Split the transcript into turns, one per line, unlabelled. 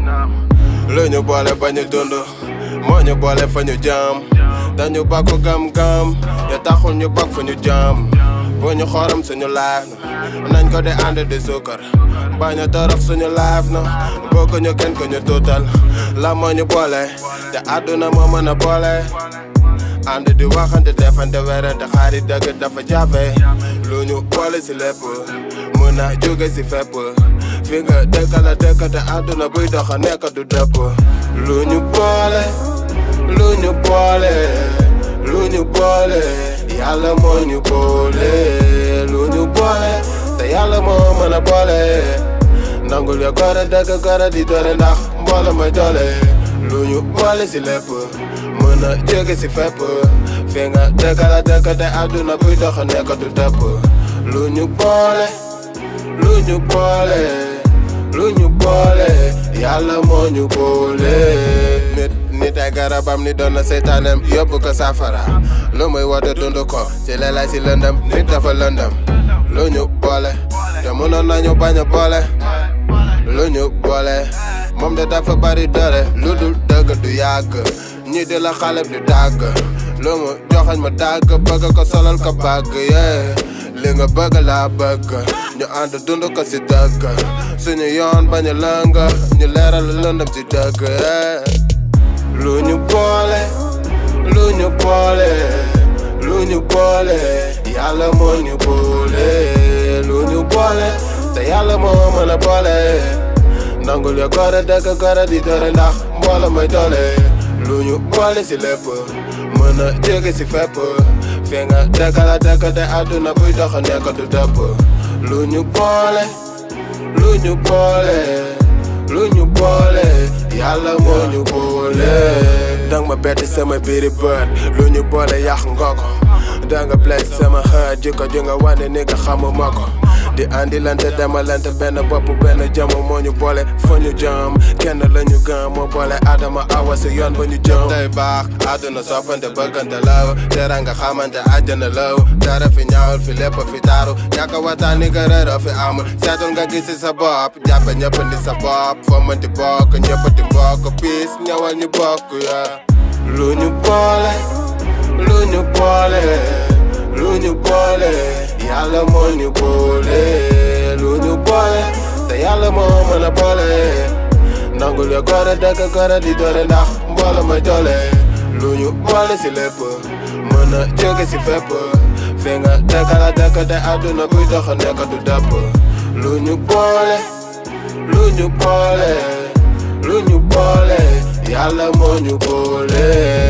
lu ñu boole ba ñu dund moo ñu boole fa ñu jam dañu bakku gam-gam ya taxul ñu bokk fa ñu jam bu ñu xorom suñu laaf na nañ ko di ànd di suukar bañ a torox suñu laaf na bëgg ñu kenn ko ñu tuutal la moo ñu boole te àdduna moo mën a boole ànd di waxante defante werante xaari dëgg dafa jafe lu ñu boole si lépp mën a jóge si fépp fi nga dëkk la dëkk te àdduna buy doxa nekk du dëpp lu ñu boole lu ñu boole lu ñu boole yàlla moo ñu boole lu ñu boole te yàlla moo mën a boole nangul ya gore dëgg gore di doole ndax mboolo mooy doole lu ñu boole si lépp mën a jóge si fépp fi nga dëkk la dëkk te àdduna buy doxa nekk du dëpp lu ñu boole lu ñu boole lu ñu boole yàlla moo ñu boole nit nit ay garabam ni doon na seytaanem yóbbu ko safara lu muy woote dund ko ci leelay si lëndëm nit dafa lëndëm lu ñu boole te mënoon nañu bañ a boole lu ñu boole moom de dafa bari doole lu dul dëgg du yàgg ñi di la xale du tàgg lu mu joxañ ma tàgg bëgg ko solal ko bàgg yee li nga bëgg laa bëgg ñu ànd dund ko si dëgg suñu yoon bañ a lëng ñu leeral lëndëm si dëgg lu ñu boole lu ñu boole lu ñu boole yàlla moo ñu boole lu ñu boole te yàlla moo mën a boole nangul ya gore dëgg gore di doore ndax mboolo mooy doole lu ñu boole si lépp mën a jóge si fépp fi nga dëkk la dëkk te àdduna buy dox nekk du dëpp lu ñu boole lu ñu boole lu ñu boole yàlla moo ñu boole dang ma bett sama biiri bët lu ñu boole yàq nga ko danga bless sama xët jikko ji nga wane ni nga xamuma ko di andi lante demalante benn bopp benn jëm moo ñu boole fa ñu jëm kenn la ñu gëm moo boole adama awa si yoon ba ñu jëm day baax àdduna soppante bëggante law tera nga xamante àjjana law dara fi ñaawul fi lépp fi taaru ñàkk a waxtaan ni nga réeroo fi amul seetul nga gis si sa bopp jàppe ñëpp di sa bopp foo mën di bokk ñëpp di mbokk piis ñëwal ñu bokk ya lu ñu boole lu ñu boole lu ñu boole yàlla moo ñu boole lu ñu boole te yàlla moo mën a boole nangul ya gore dëgg gore di doole ndax mboolo mooy doole lu ñu boole si lépp mën a jóge si fépp fi nga dëkk la dëkk te àdduna buy dox nekk du dëpp lu ñu boole lu ñu boole lu ñu boole yàlla moo ñu boole